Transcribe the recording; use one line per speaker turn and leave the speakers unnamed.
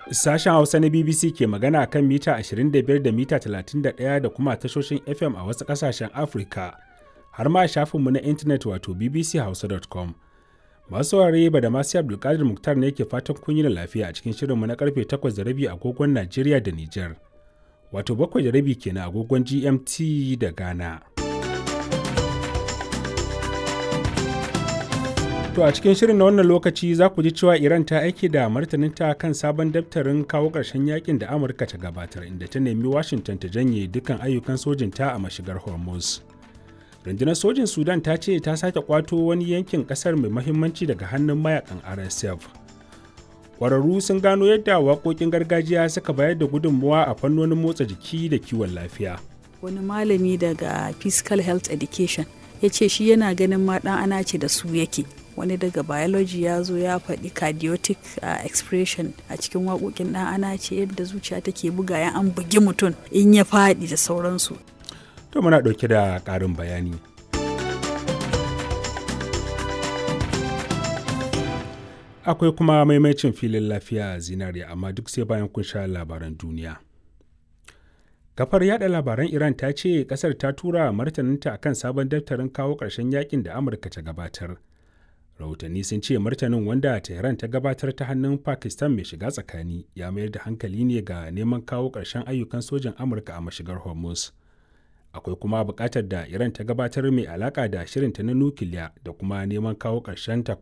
Sashen Hausa na BBC ke magana kan mita 25 da mita 31 da kuma tashoshin FM a wasu ƙasashen Afirka, har ma shafinmu na intanet wato bbchausa.com. Masu saurare ba da masu Abdulkadir Muktar ne ke fatan kun yi da lafiya a cikin shirinmu na karfe 8 da rabi agogon Najeriya da Nijar. Wato bakwai da rabi kenan agogon GMT da Ghana. To a cikin shirin na wannan lokaci za ku ji cewa Iran ta aiki da martaninta kan sabon daftarin kawo ƙarshen yakin da Amurka ta gabatar inda ta nemi Washington ta janye dukkan ayyukan sojinta a mashigar Hormuz. Rundunar sojin Sudan ta ce ta sake kwato wani yankin ƙasar mai mahimmanci daga hannun mayakan RSF. Ƙwararru sun gano yadda waƙoƙin gargajiya suka bayar da gudunmuwa a fannonin motsa jiki da kiwon lafiya.
Wani malami daga Physical Health Education ya ce shi yana ganin ma ɗan ana ce da su yake. wani daga biology ya zo ya faɗi cardiotic uh, expression a cikin waƙoƙin ɗan ana ce yadda zuciya take buga ya an bugi mutum in ya faɗi da sauransu.
To muna ɗauke da ƙarin bayani. Akwai kuma maimacin filin lafiya zinariya amma duk sai bayan kun sha labaran duniya. Kafar yada labaran Iran ta ce kasar ta tura martaninta akan sabon daftarin kawo ƙarshen yakin da Amurka ta gabatar. rahotanni sun ce martanin wanda tehran ta gabatar ta hannun pakistan mai shiga tsakani ya mayar da hankali ne ga neman kawo ƙarshen ayyukan sojin amurka a mashigar hormuz akwai kuma buƙatar da iran ta gabatar mai alaƙa da shirinta na nukiliya da kuma neman kawo ƙarshen